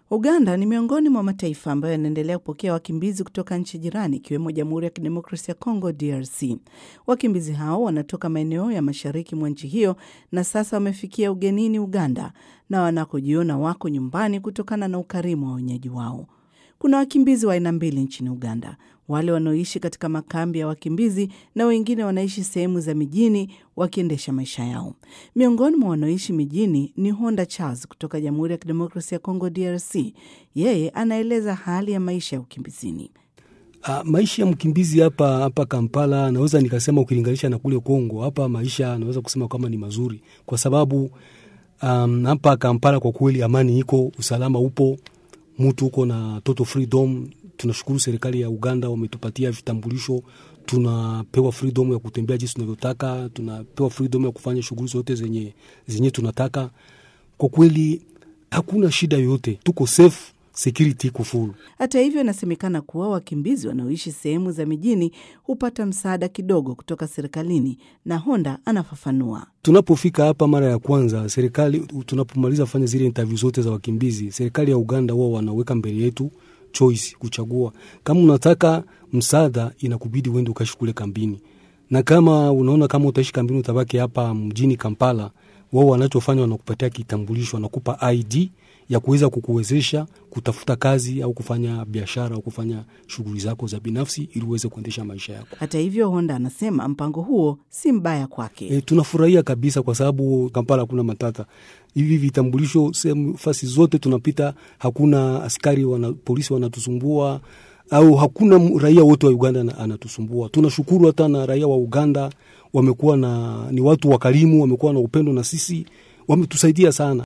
Uganda ni miongoni mwa mataifa ambayo yanaendelea kupokea wakimbizi kutoka nchi jirani ikiwemo Jamhuri ya Kidemokrasia ya Kongo, DRC. Wakimbizi hao wanatoka maeneo ya mashariki mwa nchi hiyo na sasa wamefikia ugenini Uganda na wanakojiona wako nyumbani kutokana na ukarimu wa wenyeji wao. Kuna wakimbizi wa aina mbili nchini Uganda, wale wanaoishi katika makambi ya wakimbizi na wengine wanaishi sehemu za mijini wakiendesha maisha yao. Miongoni mwa wanaoishi mijini ni Honda Charles kutoka Jamhuri ya Kidemokrasia ya Kongo, DRC. Yeye anaeleza hali ya maisha ya ukimbizini. Uh, maisha ya mkimbizi hapa hapa Kampala, naweza nikasema ukilinganisha na kule Kongo, hapa maisha naweza kusema kama ni mazuri, kwa sababu um, hapa Kampala kwa kweli amani iko, usalama upo, mtu uko na toto freedom. Tunashukuru serikali ya Uganda wametupatia vitambulisho, tunapewa freedom ya kutembea jinsi tunavyotaka, tunapewa freedom ya kufanya shughuli zote zenye, zenye tunataka. Kwa kweli hakuna shida yoyote, tuko safe security iko full. Hata hivyo, inasemekana kuwa wakimbizi wanaoishi sehemu za mijini hupata msaada kidogo kutoka serikalini, na Honda anafafanua. Tunapofika hapa mara ya kwanza, serikali tunapomaliza kufanya zile interview zote za wakimbizi, serikali ya Uganda wao wanaweka mbele yetu choice, kuchagua kama unataka msaada, inakubidi uende ukaishi kule kambini, na kama unaona kama utaishi kambini, utabaki hapa mjini Kampala, wao wanachofanya wanakupatia kitambulisho, wanakupa ID ya kuweza kukuwezesha kutafuta kazi au kufanya biashara au kufanya shughuli zako za binafsi ili uweze kuendesha maisha yako. Hata hivyo, Honda anasema mpango huo si mbaya kwake. E, tunafurahia kabisa kwa sababu Kampala hakuna matata. Hivi vitambulisho sehemu fasi zote tunapita, hakuna askari wana, polisi wanatusumbua au hakuna raia wote wa Uganda anatusumbua. Tunashukuru hata na raia wa Uganda wamekuwa na ni watu wakarimu, wamekuwa na upendo na sisi, wametusaidia sana.